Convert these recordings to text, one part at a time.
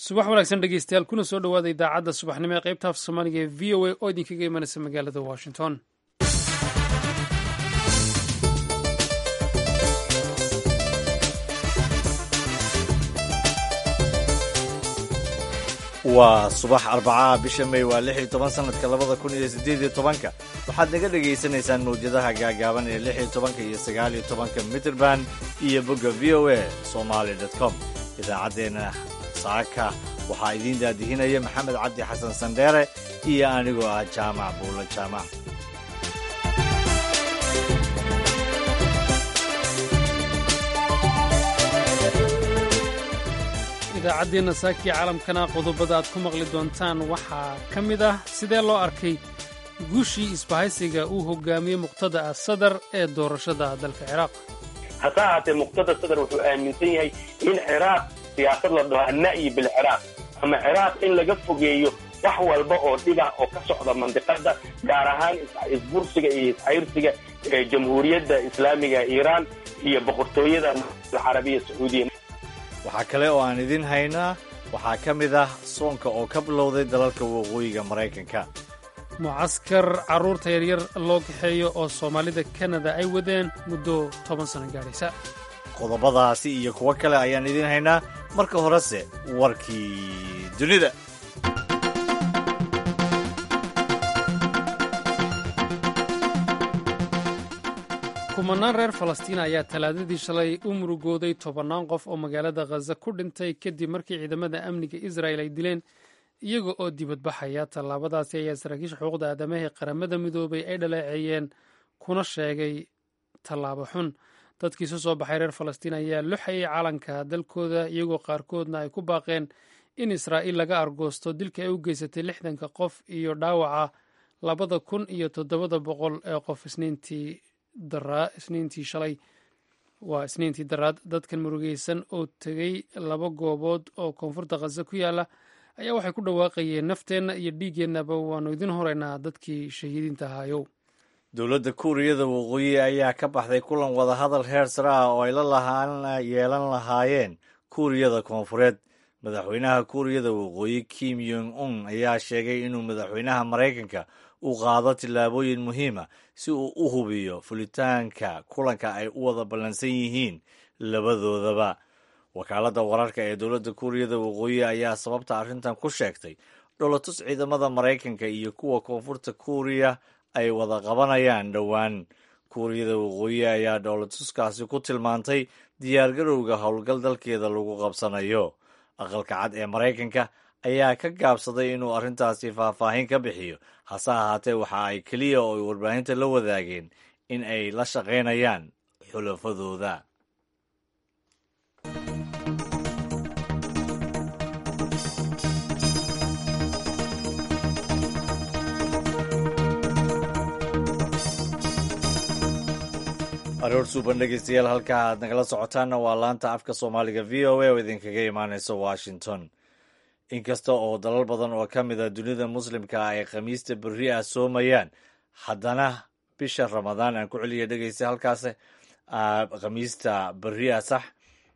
subax wanaagsan dhegeystayaal kuna soo dhowaada idaacadda subaxnimo ee qaybta af soomaaliga ee v o a oo idinkaga imanaysa magaalada washington waa subax arbacaha bisha may waa lix iyo toban sanadka labada kun iyo siddeed iyo tobanka waxaad naga dhegaysanaysaan mawjadaha gaagaaban ee lix iyo tobanka iyo sagaal iyo tobanka mitrband iyo bogga v o a somaali com idaacaddeenna saaka waxaa idiin daadihinaya maxamed cabdi xasan sandheere iyo anigoo ah jaamac buulo jaamac idaacaddeenna saakii caalamkana qodobada aad ku maqli doontaan waxaa ka mid ah sidee loo arkay guushii isbahaysiga uu hogaamiyey muqtada ah sadar ee doorashada dalka ciraaq hase ahaatee muqtada sadar wuxuu aaminsan yahay in ciraaq siyaasad la dhaho anna'yi bilciraaq ama ciraaq in laga fogeeyo wax walba oo dhibah oo ka socda mandiqada gaar ahaan isbursiga iyo iscayrsiga ee jamhuuriyadda islaamiga iiraan iyo boqortooyada alcarabiya sacuudiya waxaa kale oo aan idiin haynaa waxaa ka mid ah soonka oo ka bilowday dalalka waqooyiga maraykanka mucaskar carruurta yaryar loo kaxeeyo oo soomaalida kanada ay wadeen muddo toban sano gaadhaysa qodobadaasi iyo kuwo kale ayaan idiin haynaa marka horese warkii dunida kumanaan reer falastiin ayaa talaadadii shalay u murugooday tobannaan qof oo magaalada khaza ku dhintay kadib markii ciidamada amniga israa'el ay dileen iyaga oo dibadbaxaya tallaabadaasi ayaa saraakiisha xuquuqda aadamaha ee qaramada midoobay ay dhaleeceeyeen kuna sheegay tallaabo xun dadkii isu soo baxay reer falastiin ayaa luxayay calanka dalkooda iyagoo qaarkoodna ay ku baaqeen in israa'iil laga argoosto dilka ay u geysatay lixdanka qof iyo dhaawaca labada kun iyo toddobada boqol ee qof isniintii daraa isniintii shalay waa isniintii daraad dadkan murugeysan oo tegey laba goobood oo koonfurta khaza ku yaala ayaa waxay ku dhawaaqayeen nafteenna iyo dhiiggeennaba waannu idin horeynaa dadkii shahiidiinta ahaayow dowladda kuuriyada waqooyi ayaa ka baxday kulan wadahadal heer sare ah oo ay la lahaan yeelan lahaayeen kuuriyada koonfureed madaxweynaha kuuriyada waqooyi kim yong un ayaa sheegay inuu madaxweynaha maraykanka u qaado tillaabooyin muhiima si uu u hubiyo fulitaanka kulanka ay u wada ballansan yihiin labadoodaba wakaaladda wararka ee dowladda kuuriyada waqooyi ayaa sababta arrintan ku sheegtay dholotus ciidamada maraykanka iyo kuwa koonfurta kuuriya ay wada qabanayaan dhowaan kuuriyada waqooyi ayaa dhoolatuskaasi ku tilmaantay diyaargarowga howlgal dalkeeda lagu qabsanayo aqalka cad ee maraykanka ayaa ka gaabsaday inuu arrintaasi faahfaahin ka bixiyo hase ahaatee waxa ay keliya oo ay warbaahinta la wadaageen in ay la shaqaynayaan xulafadooda aroor suuban dhegeystayaal halka aad nagala socotaanna waa laanta afka soomaaliga v o a oo idinkaga imaaneysa washington inkasta oo dalal badan oo ka mid a dunida muslimka ay khamiista berri ah soomayaan haddana bisha ramadaan aan ku celiya dhegeysta halkaas khamiista berri ah sax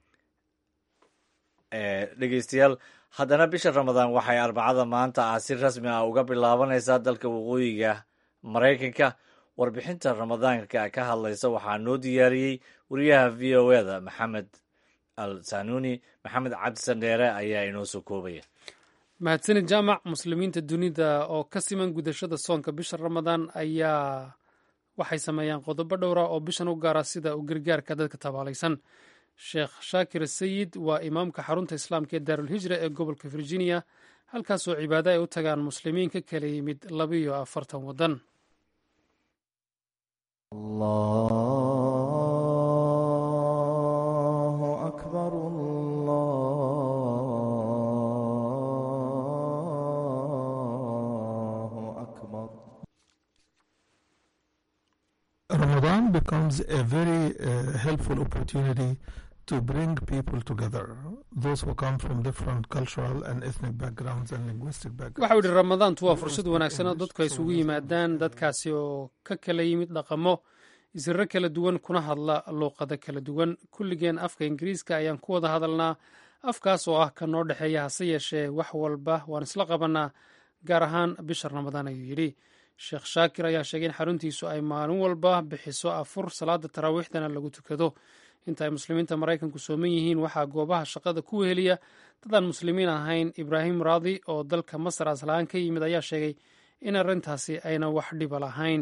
dhegeystayaal haddana bisha ramadaan waxay arbacada maanta ah si rasmi ah uga bilaabanaysaa dalka waqooyiga maraykanka warbixinta ramadaanka ka hadlaysa waxaa noo diyaariyey wariyaha v o eda maxamed al sanuuni maxamed cabdi sandheere ayaa inoo soo koobaya mahadsanid jaamac muslimiinta dunida oo ka siman gudashada soonka bisha ramadaan ayaa waxay sameeyaan qodobo dhowra oo bishan u gaara sida u gargaarka dadka tabaalaysan sheekh shaakir sayid waa imaamka xarunta islaamka ee daarulhijra ee gobolka virginia halkaasoo cibaado ay u tagaan muslimiin ka kala yimid labiyo afartan waddan الله أكبر الله أكبر Ramadan becomes a very uh, helpful opportunity to bring people together, those who come from different cultural and ethnic backgrounds and linguistic backgrounds. waxa uu yidhi ramadaantu waa fursad wanaagsan oo dadku ay isugu yimaadaan dadkaasi oo ka kala yimid dhaqamo isirro kala duwan kuna hadla luuqado kala duwan kulligeen afka ingiriiska ayaan ku wada hadalnaa afkaas oo ah ka noo dhexeeya hase yeeshee wax walba waan isla qabannaa gaar ahaan bisha ramadaan ayuu yidhi sheekh shaakir ayaa sheegay in xaruntiisu ay maalin walba bixiso afur salaada taraawiixdana lagu tukado inta ay muslimiinta maraykanku sooman yihiin waxaa goobaha shaqada ku weheliya dadaan muslimiin ahayn ibraahim raadi oo dalka masar aslahaan ka yimid ayaa sheegay in arrintaasi ayna wax dhiba lahayn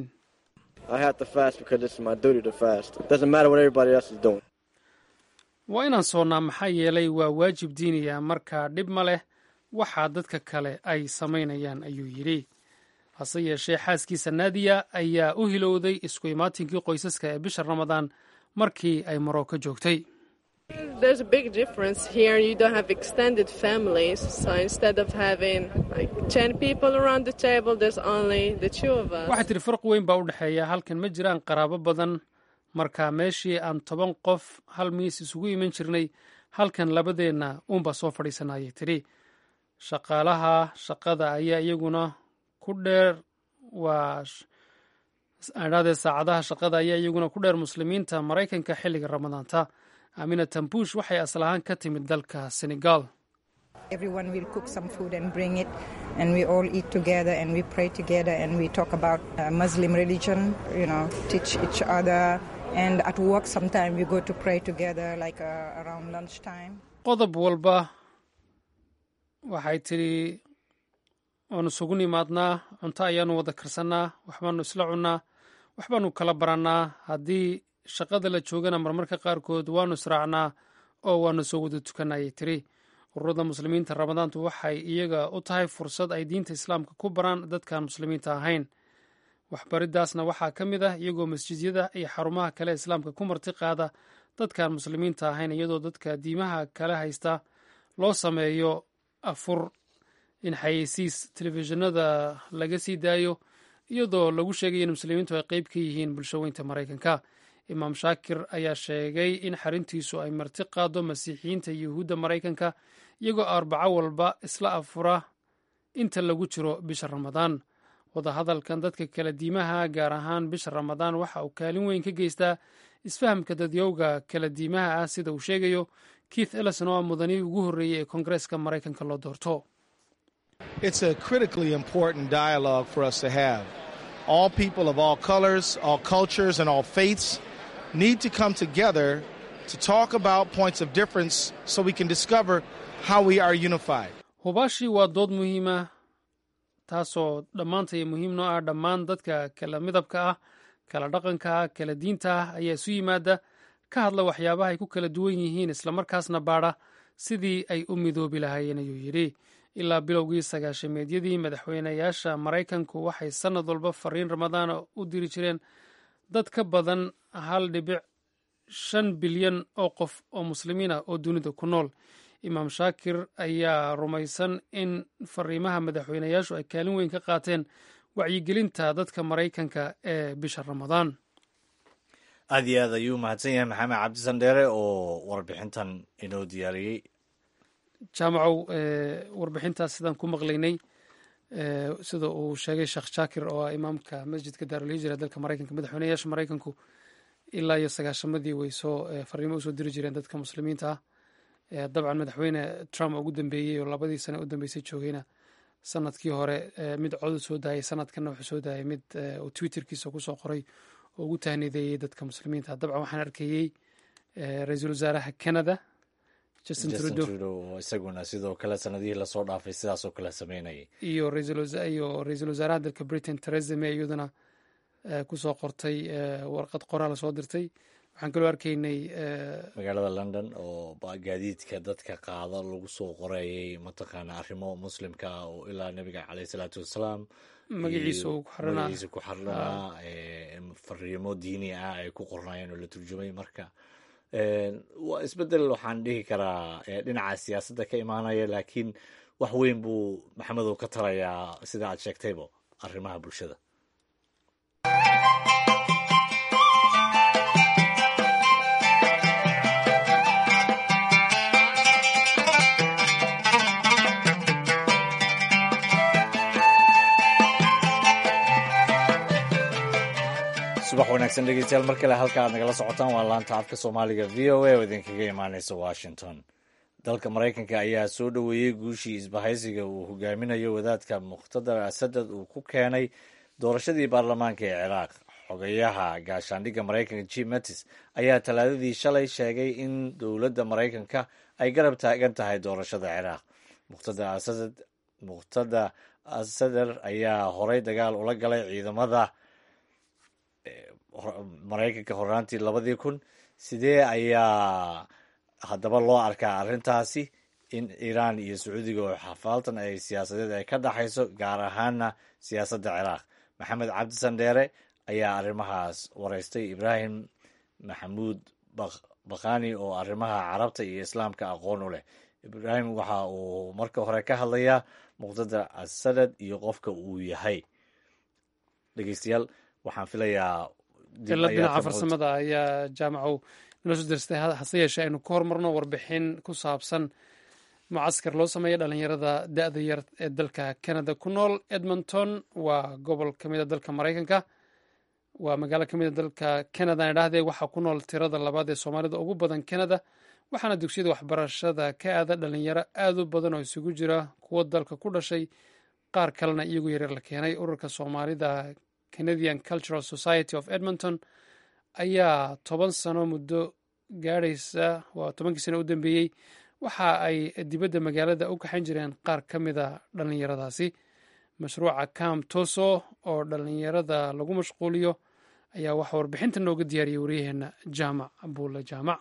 waa inaan soonnaa maxaa yeelay waa waajib diiniya markaa dhib ma leh waxaa dadka kale ay samaynayaan ayuu yidhi hase yeeshee xaaskiisa naadiya ayaa u hilowday isku imaatinkii qoysaska ee bisha ramadaan markii ay maroko joogtay waxay tidhi farq weyn baa u dhexeeya halkan ma jiraan qaraabo badan marka meeshii aan toban qof hal miis isugu iman jirnay halkan labadeenna uunbaa soo fadhiisana ayay tidhi shaqaalaha shaqada ayaa iyaguna ku dheer waa adhaadee saacadaha shaqada ayaa iyaguna ku dheer muslimiinta maraykanka xilliga ramadaanta amina tambuush waxay asal ahaan ka timid dalka senegal Everyone will cook some food and bring it, and we all eat together and we pray together and we talk about uh, Muslim religion, you know, teach each other. And at work, sometimes we go to pray together, like uh, around lunchtime. qodob walba waxay tidhi waanu isugu nimaadnaa cunto ayaanu wada karsannaa waxbaanu isla cunnaa waxbaanu kala barannaa haddii shaqada la joogana marmarka qaarkood waanu israacnaa oo waanu soo wada tukanna ayay tidhi ururada muslimiinta ramadaantu waxay iyaga u tahay fursad ay diinta islaamka ku baraan dadkaan muslimiinta ahayn waxbariddaasna waxaa ka mid ah iyagoo masjidyada iyo xarumaha kale islaamka ku marti qaada dadkaan muslimiinta ahayn iyadoo dadka diimaha kale haysta loo sameeyo afur in xayeysiis telefishinada laga sii daayo iyadoo lagu sheegaya in muslimiintu ay qeyb ka yihiin bulshaweynta maraykanka imaam shaakir ayaa sheegay in xarintiisu ay marti qaado masiixiyiinta yuhuudda maraykanka iyagoo arbaco walba isla afura inta lagu jiro bisha ramadaan wadahadalkan dadka kala diimaha gaar ahaan bisha ramadaan waxa uu kaalin weyn ka geystaa isfahamka dadyowga kala diimaha ah sida uu sheegayo keith ellison oo ah mudanihii ugu horreeyey ee koongareeska maraykanka loo doorto It's a critically important dialogue for us to have. All people of all colors, all cultures, and all faiths need to come together to talk about points of difference so we can discover how we are unified. hubaashii waa dood muhiima taasoo dhammaantay muhiimno ah dhammaan dadka kala midabka ah kala dhaqanka ah kala diinta ah ayaa isu yimaada ka hadla waxyaabaha ay ku kala duwan yihiin islamarkaasna baadha sidii ay u midoobi lahaayeen ayuu yidhi ilaa bilowgii sagaashameedyadii madaxweynayaasha maraykanku waxay sannad walba fariin ramadaana u diri jireen dad ka badan hal dhibic shan bilyan oo qof oo muslimiin ah oo dunida ku nool imaam shaakir ayaa rumaysan in fariimaha madaxweynayaashu ay kaalin weyn ka qaateen wacyigelinta dadka maraykanka ee bisha ramadaan aad iyo aad ayuu mahadsan yahay maxamed cabdisan dheere oo warbixintan inoo diyaariyey jaamacow warbixintaas sidaan ku maqlaynay sida uu sheegay sheekh shaakir oo ah imaamka masjidka daarulhijra dalka maraykanka madaxweynayaasha maraykanku ilaa iyo sagaashamadii way soo fariimo usoo diri jireen dadka muslimiinta ah dabcan madaxweyne trump ugu dambeeyey oo labadii sane u dambeysay joogayna sanadkii hore mid codu soo daayay sanadkanna wuxuu soo daayay mid uu twitterkiisa kusoo qoray oo ugu tahniideeyey dadka muslimiinta dabcan waxaan arkayey ra-iisul wasaaraha canada justin trudeau oo isaguna sidoo kale sanadihii lasoo dhaafay sidaasoo kale sameynayay iyo iyo ra-iisul wasaaraha dalka britain theresa may iyaduna kusoo qortay warqad qoraal soo dirtay waxaan kaloo arkaynay magaalada london oo gaadiidka dadka qaada lagu soo qorayay mataqaana arrimo muslimka ah oo ilaa nabiga caleyh salaatu wassalaam magaciisa uu ku xarinaa magaciisa ku xarinaa fariimo diini ah ay ku qornayeen oo la turjumay marka waa isbedel waxaan dhihi karaa dhinaca siyaasadda ka imaanaya laakiin wax weyn buu maxamedow ka tarayaa sida aad sheegtaybo arrimaha bulshada subax wanaagsan dhegeystayaal mar kale halka aad nagala socotaan waa laanta afka soomaaliga v o a oo idinkaga imaaneysa washington dalka maraykanka ayaa soo dhoweeyey guushii isbahaysiga uu hogaaminayo wadaadka muqhtadar asadad uu ku keenay doorashadii baarlamaanka ee ciraaq xogayaha gaashaandhigga maraykanka jim mattis ayaa talaadadii shalay sheegay in dowladda maraykanka ay garab taagan tahay doorashada ciraaq muqhtada asadar ayaa horay dagaal ula galay ciidamada maraykanka hornaantii labadii kun sidee ayaa haddaba loo arkaa arrintaasi in iiraan iyo sacuudiga oo xafaaltan ay siyaasadeed ay ka dhaxayso gaar ahaana siyaasadda ciraaq maxamed cabdi sandheere ayaa arrimahaas wareystay ibraahim maxamuud bakhani oo arrimaha carabta iyo islaamka aqoon u leh ibraahim waxa uu marka hore ka hadlayaa muqtada asadad iyo qofka uu yahay dhegeystayaal waxaan filayaa ila dhinaca farsamada ayaa jaamacow nala soo dirstay hase yeeshee aynu ka hormarno warbixin ku saabsan mucaskar loo sameeya dhalinyarada da-da yar ee dalka canada ku nool edmonton waa gobol ka mid a dalka maraykanka waa magaalo ka mid a dalka canada aan idhahdee waxaa ku nool tirada labaad ee soomaalida ugu badan canada waxaana dugsiyada waxbarashada ka aada dhalinyaro aada u badan oo isugu jira kuwo dalka ku dhashay qaar kalena iyagu yaryar la keenay ururka soomaalida canadian cultural society of edmonton ayaa toban sano muddo gaadhaysa waa tobankii sano u dambeeyey waxa ay dibadda magaalada u kaxan jireen qaar ka mida dhallinyaradaasi mashruuca cam toso oo dhallinyarada lagu mashquuliyo ayaa waxaa warbixinta nooga diyaariyay waryaheena jaamac buule jaamac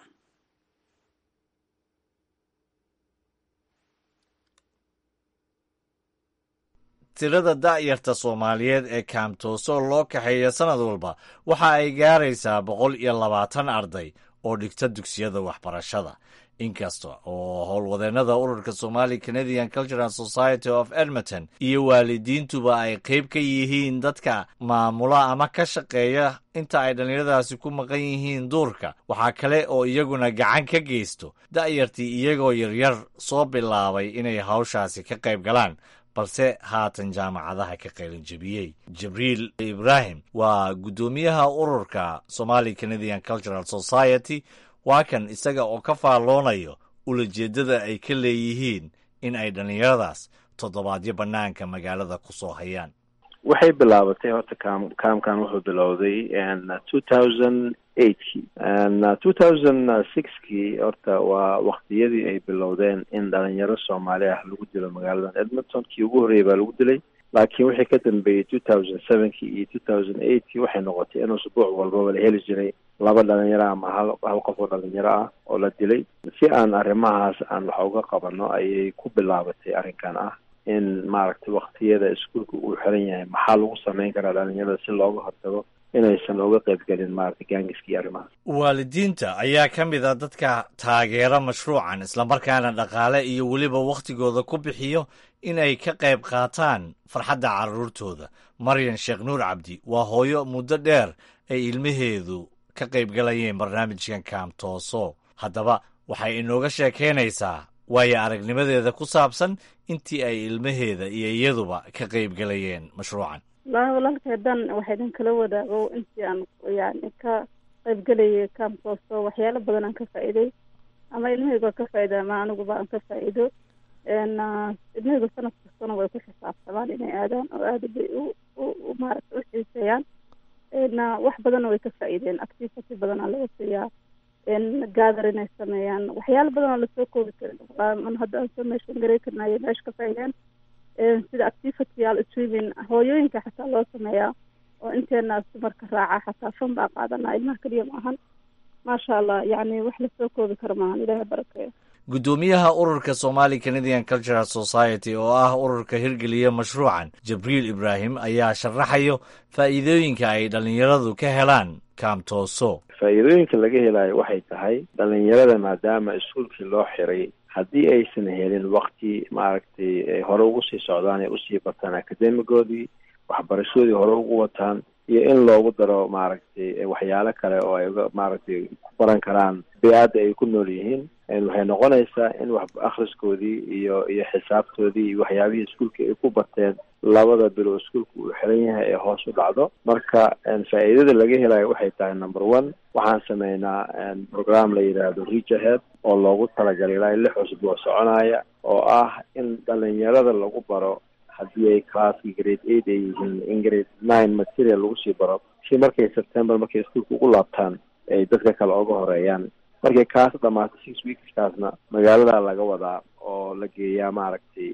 tirada da'yarta soomaaliyeed ee kaamtooso loo kaxeeya sannad walba waxa ay gaaraysaa boqol iyo labaatan arday oo dhigta dugsiyada waxbarashada inkasta oo howlwadeennada ururka somali canadian cultural society of edmonton iyo waalidiintuba ay qayb ka yihiin dadka maamula ama ka shaqeeya inta ay dhallinyaradaasi ku maqan yihiin duurka waxaa kale oo iyaguna gacan ka geysto da'yartii iyagoo yaryar soo bilaabay inay hawshaasi ka qayb galaan balse haatan jaamacadaha ka qaylinjabiyey jibriil ibraahim waa guddoomiyaha ururka somali canadian cultural society waa kan isaga oo ka faalloonayo ulajeeddada ay ka leeyihiin in ay dhallinyaradaas toddobaadyo bannaanka magaalada ku soo hayaan waxay bilaabatay horta kam kaamkan wuxuu bilowday two thousand eightkii two thousand sixkii horta waa waktiyadii ay bilowdeen in dhalinyaro soomaali ah lagu dilo magaaladan edmonton kii ugu horreeyay baa lagu dilay laakiin wixii ka dambeeyey two thousand sevenkii iyo two thousand eightkii waxay noqotay in usbuuc walbaba la heli jiray laba dhalinyaro ama hal hal qof oo dhalinyaro ah oo la dilay si aan arrimahaas aan wax uga qabano ayay ku bilaabatay arrinkan ah in maaragtay waktiyada iskuolka uu xiran yahay maxaa lagu sameyn karaa dhalinyarada si looga hortago inaysan uga qaybgelin maaragtay gaangiskii arrimahaas waalidiinta ayaa ka mid a dadka taageera mashruucan islamarkaana dhaqaale iyo weliba wakhtigooda ku bixiyo in ay ka qayb qaataan farxadda carruurtooda maryan sheekh nuur cabdi waa hooyo muddo dheer ay ilmaheedu ka qaybgalayeen barnaamijkan kaamtooso haddaba waxay inooga sheekaynaysaa waayo aragnimadeeda ku saabsan intii ay ilmaheeda iyo iyaduba ka qaybgalayeen mashruucan wallaahi walaalkay dan waxaa idin kala wadaago intii aan yani ka qaybgelayay kaamtooso waxyaalo badan aan ka faa'iiday ama ilmahayga ka faa'iida ama aniguba aan ka faa'iido ilmahayga sanad kastana way ku xisaabtamaan inay aadaan oo aada bay u u maaragta u xiiseeyaan wax badanna way ka faa'iideen activity badanaa laga siiyaa gather inay sameeyaan waxyaalo badan oo lasoo koobi karin hadda aan soo meeshan garay karnayo meesha ka faa'iideen sida activityyaal swimming hooyooyinka xataa loo sameeyaa oo inteena dumarka raaca xataa fan baa qaadanaa ilmaha keliya ma ahan maasha allah yacni wax lasoo koobi karo maahan ilaahay barakeeyo guddoomiyaha ururka somali canadian cultural society oo ah ururka hirgeliya mashruucan jibriil ibraahim ayaa sharaxayo faa'iidooyinka ay dhallinyaradu ka helaan kaamtooso faa'iidooyinka laga helayo waxay tahay dhalinyarada maadaama iskuolkii loo xiray haddii aysan helin wakti maaragtay hore ugu sii socdaan ee usii bataan akademigoodii waxbarashadoodii hore ugu wataan iyo in loogu daro maaragtay waxyaalo kale oo ay uga maaragtay ku baran karaan bey-adda ay ku nool yihiin waxay noqonaysaa in wax akhriskoodii iyo iyo xisaabtoodii iyo waxyaabihii iskuolka ay ku barteen labada bilo iskuolka uu xiran yahay ee hoos u dhacdo marka faa'iidada laga helayo waxay tahay number one waxaan sameynaa program la yidhaahdo reach ahead oo loogu talagalay ilaa lix cusboo soconaya oo ah in dhalinyarada lagu baro haddii ay classki grade eight ay yihiin in grade nine material lagu sii baro si markay september markay iskuolka ugu laabtaan ay dadka kale oga horeeyaan markay kaas dhamaatay six weekskaasna magaalada laga wadaa oo la geeyaa maaragtay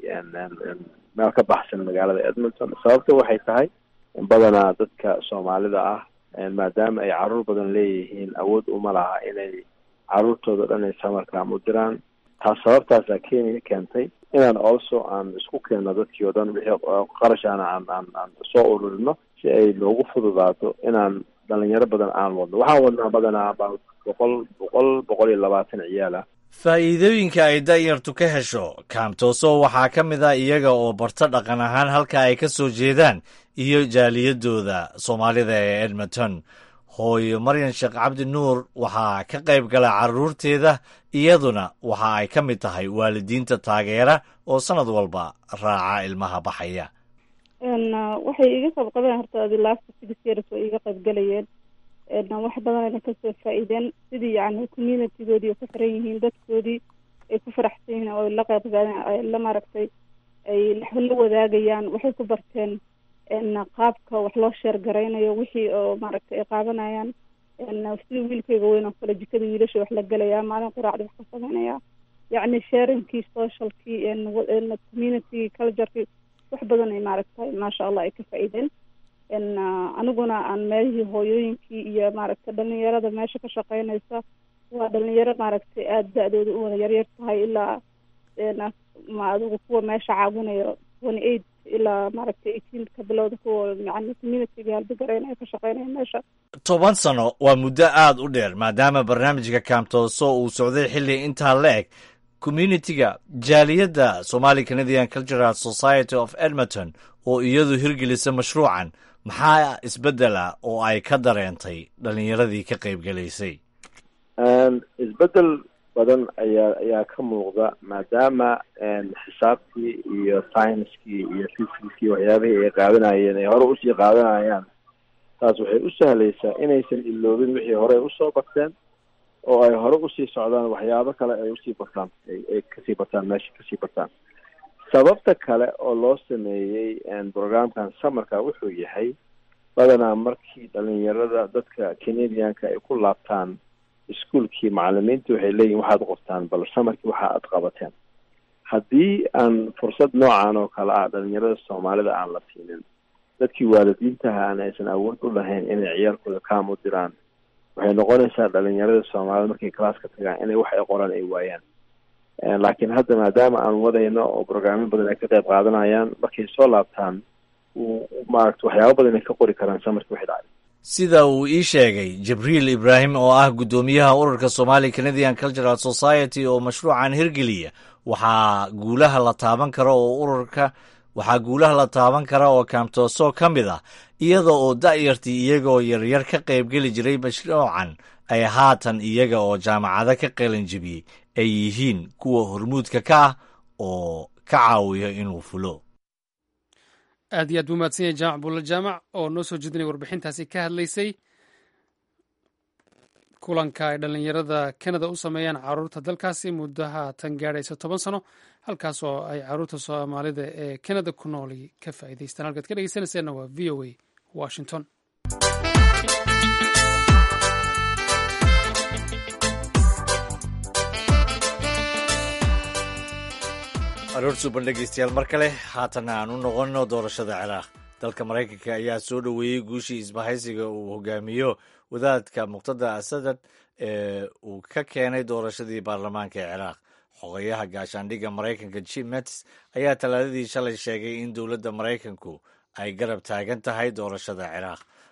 meel ka baxsan magaalada edmonton sababta waxay tahay badanaa dadka soomaalida ah maadaama ay caruur badan leeyihiin awood uma laha inay caruurtooda dhan ay samarkaam u diraan taas sababtaasaa kenya keentay inaan also aan isku keenno dadkii oo dhan wixii qarashaana aan aan aan soo ururino si ay noogu fududaato inaan dhalinyaro badan aan wadno waxaan wadnaa badanaa ba boqol boqol boqol iyo labaatan ciyaal ah faa'iidooyinka ay da'yartu ka hesho kaamtooso waxaa ka mid ah iyaga oo barto dhaqan ahaan halka ay ka soo jeedaan iyo jaaliyadooda soomaalida ee edmonton hooyo maryan sheekh cabdi nuur waxaa ka qayb gala carruurteeda iyaduna waxa ay ka mid tahay waalidiinta taageera oo sannad walba raaca ilmaha baxaya waxay iga qayb qabeen horta adi last six years way iga qayb galayeen wax badan ayna kasoo faa-iideen sidii yani communitygoodii ay ku xiran yihiin dadkoodii ay ku faraxsan yihiin oo la qayb gaadeen la maaragtay ay la wadaagayaan waxay ku barteen qaabka wax loo sheer garaynayo wixii oo maaragtay ay qaadanayaan sidii wiilkayga weyn oo kale jikada wiilasha wax la gelayaa maalin quraacda wax ka sameynaya yacni sharingkii socialkii community culturekii wax badan ay maaragtay maasha allah ay ka faa-iideen aniguna aan meelihii hooyooyinkii iyo maaragtay dhalinyarada meesha ka shaqeynaysa waa dhalinyaro maaragtay aada da-dooda u wada yaryar tahay ilaa ma adigu kuwa meesha caawinayo twenty eight ilaa maaragtay eighteen ka bilowda kuwa yani communityga halbagareynaya ka shaqeynaya meesha toban sano waa muddo aada u dheer maadaama barnaamijka kaamtooso uu socday xilli intaa la eg communitiga jaaliyadda somali canadian cultural society of edmonton oo iyadu hirgelisa mashruucan maxaa isbeddela oo ay ka dareentay dhalinyaradii ka qayb gelaysay isbeddel badan ayaa ayaa ka muuqda maadaama xisaabtii iyo scienckii iyo physicskii waxyaabihii ay qaadanayeen ay hore usii qaadanayaan taas waxay u sahlaysaa inaysan iloobin wixii hore ay usoo barteen oo ay hore usii socdaan waxyaabo kale ay usii bartaan ay kasii bartaan meesha kasii bartaan sababta kale oo loo sameeyey programkan samarka wuxuu yahay badanaa markii dhalinyarada dadka canadianka ay ku laabtaan iskuolkii macalimiinta waxay leeyihin waxaad qortaan bal samarkii waxa aad qabateen haddii aan fursad noocan oo kale ah dhalinyarada soomaalida aan la siinin dadkii waalidiintaha aan aysan awood u lahayn inay ciyaalkooda kaam u diraan waxay noqonaysaa dhalinyarada soomaalida markay classka tagaan inay wax ay qoraan ay waayaan laakiin hadda maadaama aan wadayno oo brograamyo badan ay ka qayb qaadanayaan markay soo laabtaan maaragta waxyaabo badan ay ka qori karaan samarkii waxay dhacday sida uu ii sheegay jibriil ibraahim oo ah guddoomiyaha ururka somali canadian cultural society oo mashruucan hirgeliya waxaa guulaha la taaban kara oo ururka waxaa guulaha la taaban kara oo kaamtooso ka mid ah iyada oo da'yartii iyagoo yaryar ka qaybgeli jiray mashruucan ay haatan iyaga oo jaamacado ka qalinjibiyey ay yihiin kuwa hormuudka ka ah oo ka caawiya inuu fulo aad iyo aad buu mahadsan yahay jaamac buulla jaamac oo noo soo jeedinaya warbixintaasi ka hadlaysay kulanka ay dhallinyarada kanada u sameeyaan caruurta dalkaasi muddaha tan gaadhaysa toban sano halkaas oo ay caruurta soomaalida ee kanada ku nooli ka faa'iidaystaan halkaad ka dhegeysanayseena waa v o a washington aroor suuban dhegeystayaal mar kale haatanna aan u noqonno doorashada ciraaq dalka maraykanka ayaa soo dhoweeyey guushii isbahaysiga uu hogaamiyo wadaadka muqtada asadad ee uu ka keenay doorashadii baarlamaanka ee ciraaq xogayaha gaashaandhigga maraykanka jim mets ayaa talaadadii shalay sheegay in dowladda maraykanku ay garab taagan tahay doorashada ciraaq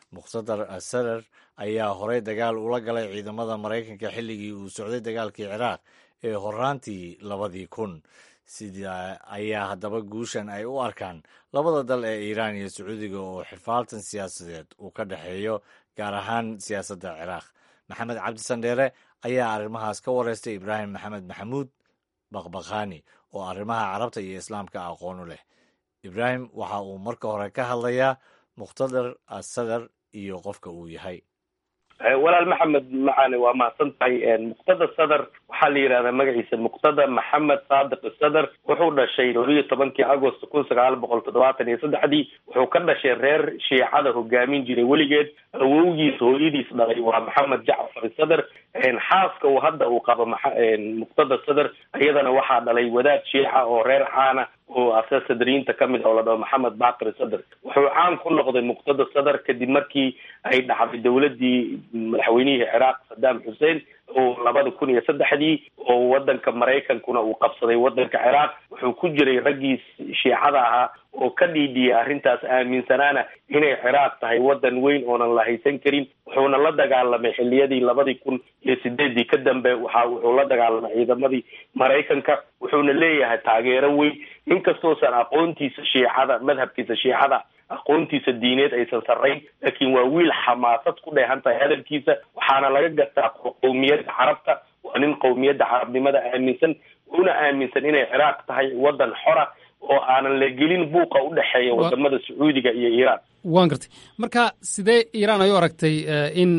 muqtadar asarar ayaa horey dagaal ula galay ciidamada maraykanka xilligii uu socday dagaalkii ciraaq ee horaantii labadii kun sidaa ayaa haddaba guushan ay u arkaan labada dal ee iiraan iyo sacuudiga oo xifaaltan siyaasadeed uu ka dhexeeyo gaar ahaan siyaasadda ciraaq maxamed cabdi sandheere ayaa arrimahaas ka wareystay ibraahim maxamed maxamuud baqbaqaani oo arrimaha carabta iyo islaamka aqoon u leh ibraahim waxa uu marka hore ka hadlayaa muqhtadar asadar iyo qofka uu yahay walaal maxamed macane waa mahadsan tahay muqtada sadar waxaa la yidhahdaa magaciisa muqtada maxamed saadiq sadar wuxuu dhashay labiyo tobankii agost kun sagaal boqol toddobaatan iyo saddexdii wuxuu ka dhashay reer shiicada hogaamin jiray weligeed awowgiis hooyadiis dhalay waa maxamed jacfar sadar xaaska uu hadda uu qabo muqtada sadar iyadana waxaa dhalay wadaad shiica oo reer caana oo asa sadriyiinta kamid oo la dhaho maxamed bakri sadr wuxuu caan ku noqday muqtada sadr kadib markii ay dhacday dowladii madaxweynihii ciraaq saddam xussein oo labada kun iyo saddexdii oo wadanka maraykankuna uu qabsaday wadanka ciraaq wuxuu ku jiray raggii shiicada ahaa oo ka dhiidhiyay arrintaas aaminsanaana inay ciraaq tahay wadan weyn oonan la haysan karin wuxuuna la dagaalamay xiliyadii labadii kun iyo sideedii ka dambe waxa wuxuu la dagaalamay ciidamadii maraykanka wuxuuna leeyahay taageero weyn inkastoosan aqoontiisa shiicada madhabkiisa shiicada aqoontiisa diineed aysan sarrayn laakiin waa wiil xamaasad ku dheehan tahay hadalkiisa waxaana laga gartaa qowmiyadda carabta waa nin qowmiyadda carabnimada aaminsan una aaminsan inay ciraaq tahay wadan xora oo aanan la gelin buuqa u dhexeeya wadamada sacuudiga iyo iiraan waan gartay marka sidee iiraan ay u aragtay in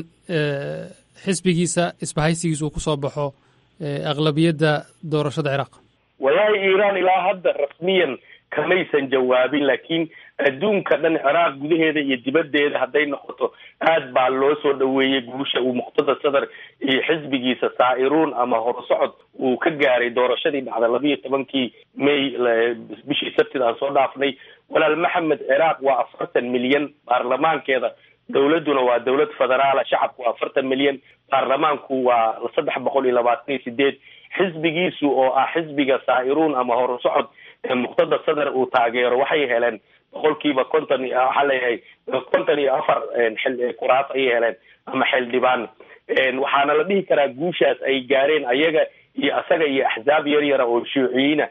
xisbigiisa isbahaysigiisa uu kusoo baxo aqlabiyadda doorashada ciraaq wallaahi iiraan ilaa hadda rasmiyan kamaysan jawaabin laakiin adduunka dhan ciraaq gudaheeda iyo dibaddeeda hadday noqoto aad baa loo soo dhaweeyey guusha uu muqtada sadar iyo xisbigiisa saa'iruun ama horusocod uu ka gaaray doorashadii dhacda labiiyo tobankii may bishii sabtida aan soo dhaafnay walaal maxamed ciraaq waa afartan milyan baarlamaankeeda dowladduna waa dowlad federaala shacabku waa afartan milyan baarlamaanku waa saddex boqol iyo labaatan iyo sideed xisbigiisu oo ah xisbiga saa'iruun ama horusocod ee muqtada sadar uu taageero waxay heleen boqolkiiba konton waxaa leeyahay konton iyo afar xil kuraas ayay heleen ama xildhibaan waxaana la dhihi karaa guushaas ay gaareen ayaga iyo asaga iyo axsaab yar yara oo shuuciyiina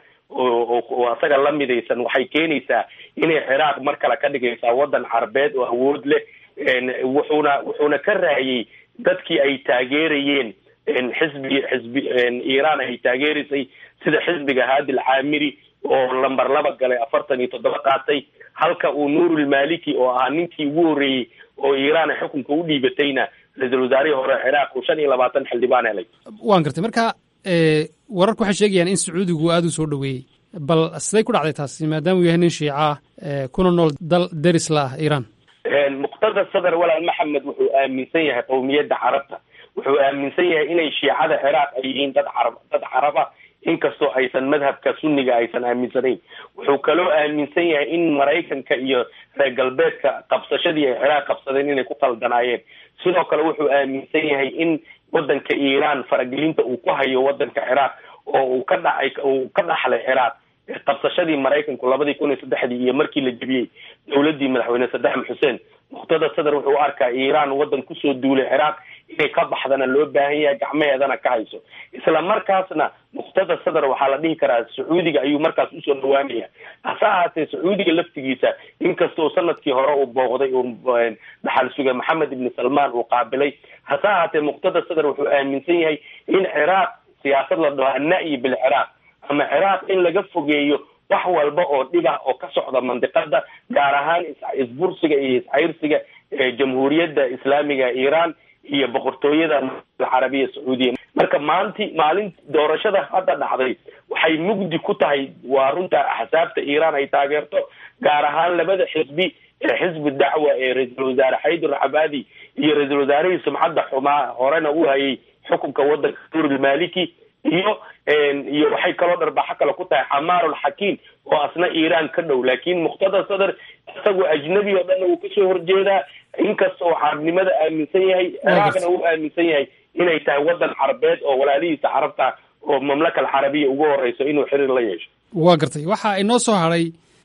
oo asaga la midaysan waxay keenaysaa inay ciraaq mar kale ka dhigaysaa wadan carbeed oo awood leh wuxuuna wuxuuna ka raayay dadkii ay taageerayeen xisbi xisbi iiraan ay taageeraysay sida xisbiga haadil caamiri oo lamber laba galay afartan iyo toddoba qaatay halka uu nuurulmaliki oo ahaa ninkii ugu horreeyey oo iiraan xukunka u dhiibatayna ra-iisul wasaarihii hore ciraaq uu shan iyo labaatan xildhibaan helay waan gartay marka wararku waxay sheegayaan in sacuudigu aada u soo dhoweeyey bal siday ku dhacday taasi maadaama uu yahay nin shiica ah kuna nool dal deris la ah iiraan muqtada sadar walaal maxamed wuxuu aaminsan yahay qowmiyadda carabta wuxuu aaminsan yahay inay shiicada ciraaq ay yihiin dad carab dad caraba inkastoo aysan madhabka sunniga aysan aaminsanayn wuxuu kaloo aaminsan yahay in maraykanka iyo reer galbeedka qabsashadii ay ciraaq qabsadeen inay ku qaldanaayeen sidoo kale wuxuu aaminsan yahay in wadanka iiraan faragelinta uu ku hayo wadanka ciraaq oo uu ka dhacay uu ka dhaxlay ciraaq qabsashadii maraykanku labadii kun iyo saddexdii iyo markii la jebiyey dowladdii madaxweyne saddam xuseen muqtada sadar wuxuu u arkaa iiraan wadan kusoo duulay ciraaq inay ka baxdana loo baahan yahay gacmaheedana ka hayso isla markaasna muqtada sadar waxaa la dhihi karaa sacuudiga ayuu markaas usoo dhawaanaya hase ahaatee sacuudiga laftigiisa inkastoo sanadkii hore uu booqday uu dhaxal suga maxamed ibni salmaan uu qaabilay hase ahaatee muqtada sadar wuxuu aaminsan yahay in ciraaq siyaasad la dhaho anna-yi bilciraaq ama ciraaq in laga fogeeyo wax walba oo dhiba oo ka socda mandiqada gaar ahaan isbursiga iyo iscayrsiga jamhuuriyadda islaamiga iiraan iyo boqortooyada alcarabiya sacuudiya marka maalinti maalin doorashada hadda dhacday waxay mugdi ku tahay waa runta axsaabta iiraan ay taageerto gaar ahaan labada xisbi ee xisbi dacwa ee ra-iisul wasaare xaydar cabaadi iyo ra-iisul wasaarihii sumcadda xumaa horena u hayay xukunka wadanka nuurulmaliki iyo iyo waxay kaloo dharbaxo kale ku tahay xamaarul xakiim oo asna iiraan ka dhow laakiin muqtada sadar isagoo ajnabi oo dhanna wuu kasoo horjeedaa inkasta oo carabnimada aaminsan yahay ciraaqna uu aaminsan yahay inay tahay wadan carabeed oo walaalihiisa carabta oo mamlaka alcarabiya ugu horeyso inuu xiriir la yeesho waa gartay waxaa inoo soo hadhay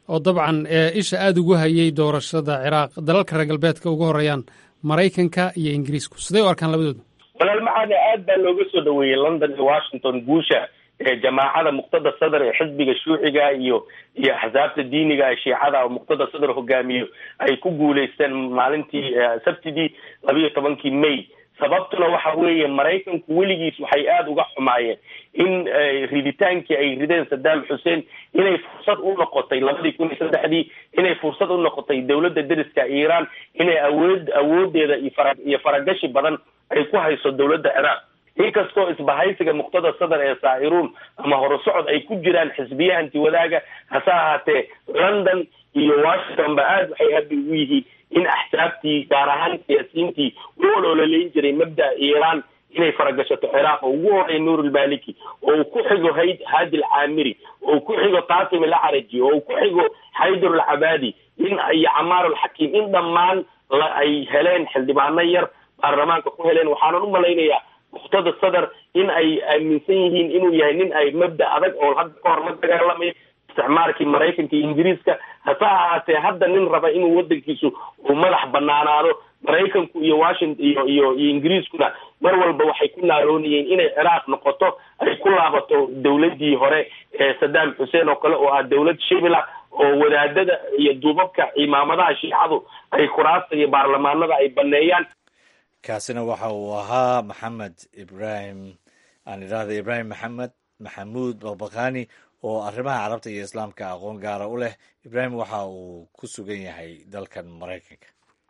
oo dabcan isha aada ugu hayay doorashada ciraaq dalalka reer galbeedka ugu horeeyaan maraykanka iyo ingiriisku siday u arkaan labadooda walaal maxaane aad baa looga soo dhaweeyey london iyo washington guusha ee jamaacada muqtada sadar ee xisbiga shuuciga iyo iyo axsaabta diiniga ee shiicada oo muqtada sadar hogaamiyo ay ku guuleysteen maalintii sabtidii labiiyo tobankii may sababtuna waxa weeye maraykanku weligiis waxay aada uga xumaayeen in riditaankii ay rideen saddam xuseen inay fursad u noqotay labadii kun iyo saddexdii inay fursad u noqotay dowladda deriska iiraan inay awood awoodeeda iyo fara iyo faragashi badan ay ku hayso dowladda ciraaq inkastoo isbahaysiga muqtada sadar ee saa'iruun ama horusocod ay ku jiraan xisbiya hanti wadaaga hase ahaatee london iyo washington ba aada waxay habi ugu yihiin in axsaabtii gaar ahaan siyaasiyiintii u olololayn jiray mabda'a iiraan inay faragashato ciraaq oo ugu horeeya nuurulmaliki oo uu ku xigo hayd haadi alcaamiri oo uu ku xigo qasim alacraji oo uu ku xigo xaydar alcabaadi in iyo camaar alxakiim in dhammaan la ay heleen xildhibaano yar baarlamaanka ku heleen waxaanan u malaynayaa muqtada sadar in ay aaminsan yihiin inuu yahay nin ay mabda adag oo hadda ka hor la dagaalamay isticmaalkii maraykanka iyo ingiriiska hase ahaatee hadda nin raba inuu wadankiisu uu madax banaanaado maraykanku iyo washington iyo iyo iyo ingiriiskuna mar walba waxay ku naaroonayeen inay ciraaq noqoto ay ku laabato dowladii hore ee saddam xuseen oo kale oo ah dowlad shibila oo wadaadada iyo duubabka cimaamadaha shiicadu ay kuraasta iyo baarlamaanada ay baneeyaan kaasina waxa uu ahaa maxamed ibrahim aan idhaahda ibraahim maxamed maxamuud babakani oo arrimaha carabta iyo islaamka aqoon gaara u leh ibraahim waxa uu ku sugan yahay dalkan maraykanka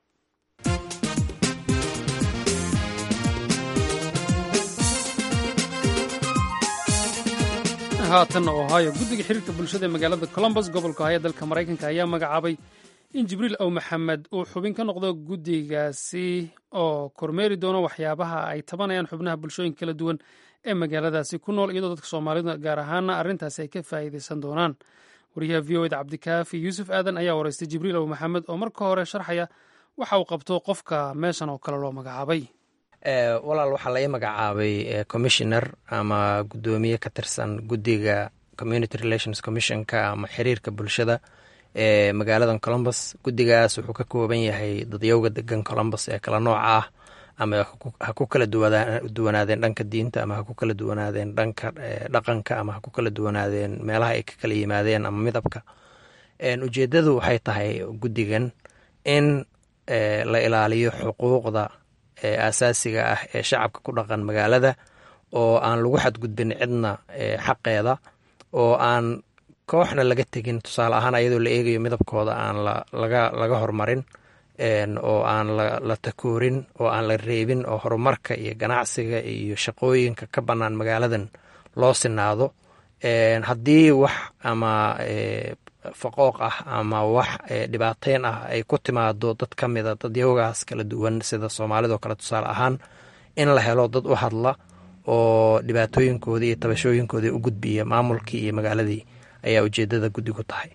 haatan ohio guddiga xiriirka bulshada ee magaalada colombos gobolka ohio dalka maraykanka ayaa magacaabay in jibriil ow maxamed uu xubin ka noqdo guddigaasi oo kormeeri doono waxyaabaha ay tabanayaan xubnaha bulshooyinka kala duwan ee magaaladaasi ku nool iyadoo dadka soomaalida gaar ahaana arrintaasi ay ka faa'iidaysan doonaan wariyaha v o eda cabdikaafi yuusuf aadan ayaa wareystay jibriil ow maxamed oo marka hore sharxaya waxa uu qabto qofka meeshan oo kale loo magacaabay walaal waxaa la ii magacaabay commissioner ama guddoomiye ka tirsan guddiga community relations commissionka ama xiriirka bulshada ee magaaladan colombos guddigaas wuxuu ka kooban yahay dadyowga degan colombos ee kala nooca ah ama ha ku kala duwanaadeen dhanka diinta ama ha ku kala duwanaadeen dhanka dhaqanka ama ha ku kala duwanaadeen meelaha ay ka kala yimaadeen ama midabka ujeedadu waxay tahay guddigan in la ilaaliyo xuquuqda aasaasiga ah ee shacabka ku dhaqan magaalada oo aan lagu xadgudbin cidna xaqeeda oo aan kooxna laga tegin tusaale ahaan ayadoo la eegayo midabkooda aan laga hormarin oo aan la takoorin oo aan la reebin oo horumarka iyo ganacsiga iyo shaqooyinka ka bannaan magaaladan loo sinaado haddii wax ama faqooq ah ama wax dhibaateyn ah ay ku timaado dad ka mida dadyowgaas kala duwan sida soomaalidoo kale tusaale ahaan in la helo dad u hadla oo dhibaatooyinkoodii iyo tabashooyinkoodii u gudbiya maamulkii iyo magaaladii ayaa ujeedada guddigu tahay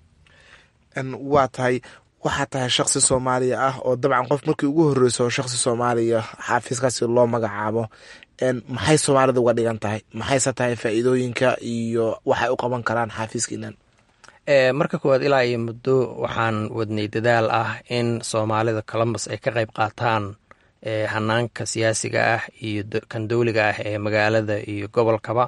waa tahay waxaa tahay shaksi soomaaliya ah oo dabcan qof markii ugu horreyso shaksi soomaaliya xaafiiskaasi loo magacaabo maxay soomaalida uga dhigan tahay maxayse tahay faa'iidooyinka iyo waxay u qaban karaan xaafiiskiinan marka koowaad ilaa iyo muddo waxaan wadnay dadaal ah in soomaalida colombos ay ka qayb qaataan hanaanka siyaasiga ah iyo kan dowliga ah ee magaalada iyo gobolkaba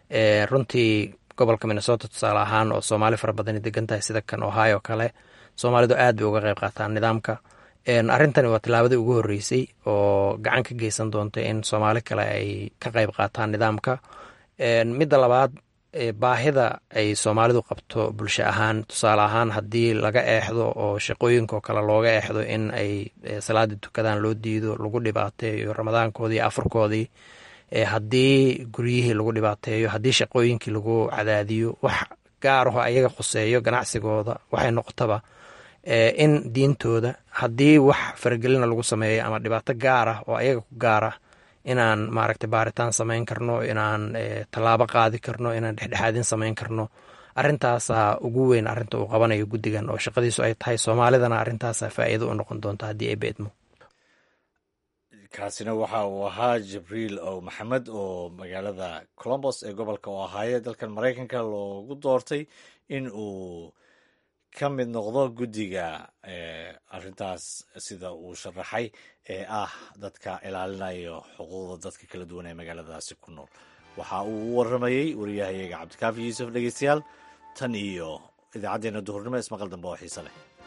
runtii gobolka minnesota tusaale ahaan oo soomaali fara badani degan tahay sida kan ohio kale soomaalidu aad bay uga qayb qaataan nidaamka arrintani waa tilaabadii ugu horreysay oo gacan ka geysan doonta in soomaali kale ay ka qayb qaataan nidaamka midda labaad baahida ay soomaalidu qabto bulsho ahaan tusaale ahaan haddii laga eexdo oo shaqooyinkao kale looga eexdo in ay salaadii tukadaan loo diido lagu dhibaateeyo ramadaankoodii iyo afurkoodii haddii guryihii lagu dhibaateeyo haddii shaqooyinkii lagu cadaadiyo wax gaaraho ayaga khuseeyo ganacsigooda waxay noqotaba in diintooda haddii wax faragelina lagu sameeyo ama dhibaato gaar ah oo ayaga ku gaar ah inaan maaragtay baaritaan samayn karno inaan tallaabo qaadi karno inaan dhexdhexaadin samayn karno arrintaasaa ugu weyn arrinta uu qabanayo guddigan oo shaqadiisu ay tahay soomaalidana arrintaasaa faa'iido u noqon doonta haddii ay beedmo kaasina waxa uu ahaa jibriil ow maxamed oo magaalada colombos ee gobolka ohaayo dalkan maraykanka loogu doortay in uu ka mid noqdo guddiga arrintaas sida uu sharaxay ee ah dadka ilaalinayo xuquuqda dadka kala duwan ee magaaladaasi ku nool waxa uu u waramayey wariyahayaga cabdikaafi yuusuf dhegeystayaal tan iyo idaacaddeenna duhurnimo ismaqal dambe oo xiise leh